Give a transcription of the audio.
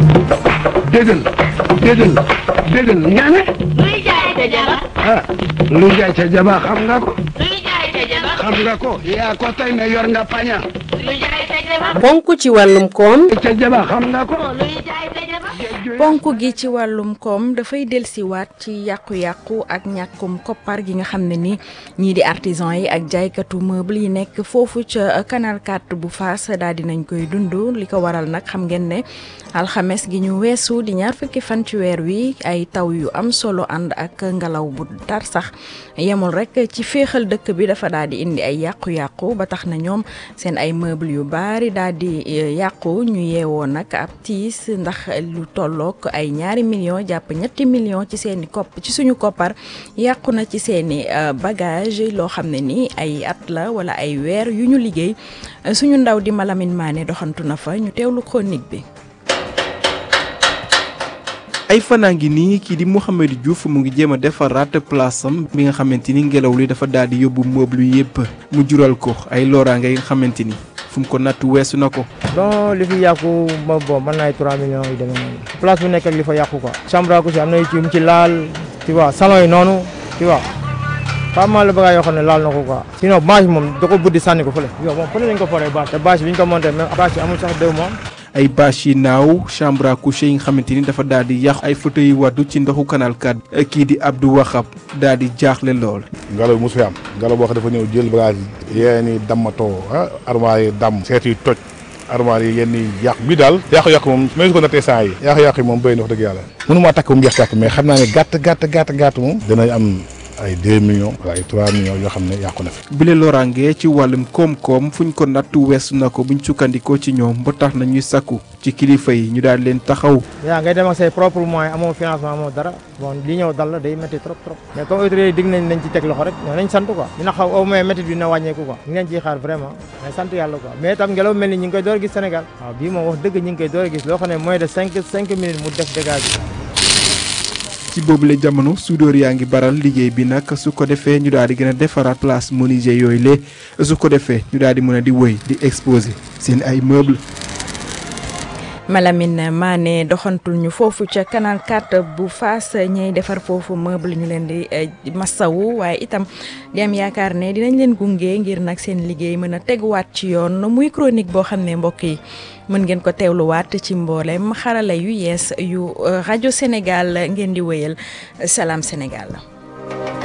déggal déggal déggal nga ne luy jaay ca jaba ah lu jaay ca jaba xam nga ko luy jaay ca jaba xam nga ko yaa ko tey ne yor nga paña luy jaay ca jaba ponk ci wàllum koom ca jaba xam nga ko luy jaay ca jaba ponk gi ci wàllum koom dafay delsiwaat ci yàqu-yàqu ak ñàkkum koppar gi nga xam ne ni ñii di artisan yi ak jaaykatu meuble yi nekk foofu ca canal 4 bu Fass daal dinañ koy dund li ko waral nag xam ngeen ne alxames gi ñu weesu di ñaar fukki fan ci weer wi ay taw yu am solo ànd ak ngelaw bu tar sax yemul rek ci féexal dëkk bi dafa daal di indi ay yàqu-yàqu ba tax na ñoom seen ay meuble yu baari daal di yàqu ñu yeewoo nag ab tiis ndax lu tollook ay ñaari millions jàpp ñetti millions ci seeni kopp ci suñu koppar yàqu na ci seeni bagage loo xam ne ni ay at la wala ay weer yu ñu liggéey suñu ndaw di Malamine Mané doxantu na fa ñu teewlu chronique bi ay fanaa ngi nii kii di Mouhamadou Diouf mu ngi jéem a defaraat place am bi nga xamante ni ngelaw li dafa daal di yóbbu meuble yëpp mu jural ko ay loraange yi nga xamante ni fu mu ko natt weesu na ko. donc li fi yàqu ma bon mën naa ay 3 millions yu demee noonu place bu nekk ak li fa yàqu quoi chambre à coucher am na yu ci mu ci laal tu vois salon yi noonu tu vois pas mal la bagage yoo xam ne laal na ko quoi sinon bâche moom da ko buddi sànni ko fële yow moom fële lañ ko foree bâche te bâche bi ñu ko monté même bâche yi amul sax deux mois ay bâche yi naaw chambre à coucher yi nga xamante ni dafa daal di yàqu ay fauteuil yi waddu ci ndoxu canal 4 kii di Abdou Waxab daal di jaaxle lool. ngelaw bi mosu fi am ngelaw boo xam dafa ñëw jël bagage yi yéen i dammatoo ah armoire yi damm seet yi toj armoire yi yenn yi yàqu bi daal yàqu-yàqu moom mais su ko nattee saa yi yàqu-yàqu yi moom béy na wax dëgg yàlla mënumaa takk bu mu jeex tàkk mais xam naa ne gàtt gàtt gàtt gàtt moom dinañ am ay 2 millions wala ay 3 millions yoo xam ne yàqu na fi bile loraange ci wàllum koom-koom fuñ ko nattu weesu na ko buñ sukkandikoo ci ñoom ba tax na ñuy sakku ci kilifa yi ñu daal leen taxaw. yaa ngay dem ak say propre moyen amoo financement amoo dara bon li ñëw dal la day métti trop trop mais comme autorité yi dig nañ nañ ci teg loxo rek ñoo nañ sant quoi dina xaw au moins métti bi dina wàññeeku quoi ñu leen ciy xaar vraiment mais sant yàlla quoi mais itam ngelaw mel ni ñu ngi koy door a gis Sénégal waaw bii moom wax dëgg ñu ngi koy door a gis loo xam ne moins de cinq cinq minutes mu def dégâts bi ci boobule jamono soudeur yaa ngi baral liggéey bi nag su ko defee ñu daal di gën a defaraat place menuisier yooyu lee su ko defee ñu daal di mën a di wëy di exposer seen ay meubles. Malamine Mané doxantul ñu foofu ca canal 4 bu Fass ñay defar foofu meuble ñu leen di massawu waaye itam di am yaakaar ne dinañ leen gunge ngir nag seen liggéey mën a teguwaat ci yoon muy chronique boo xam ne mbokk yi mën ngeen ko teewluwaat ci mboolem xarala yu yees yu rajo Sénégal ngeen di wéyal Salam Sénégal.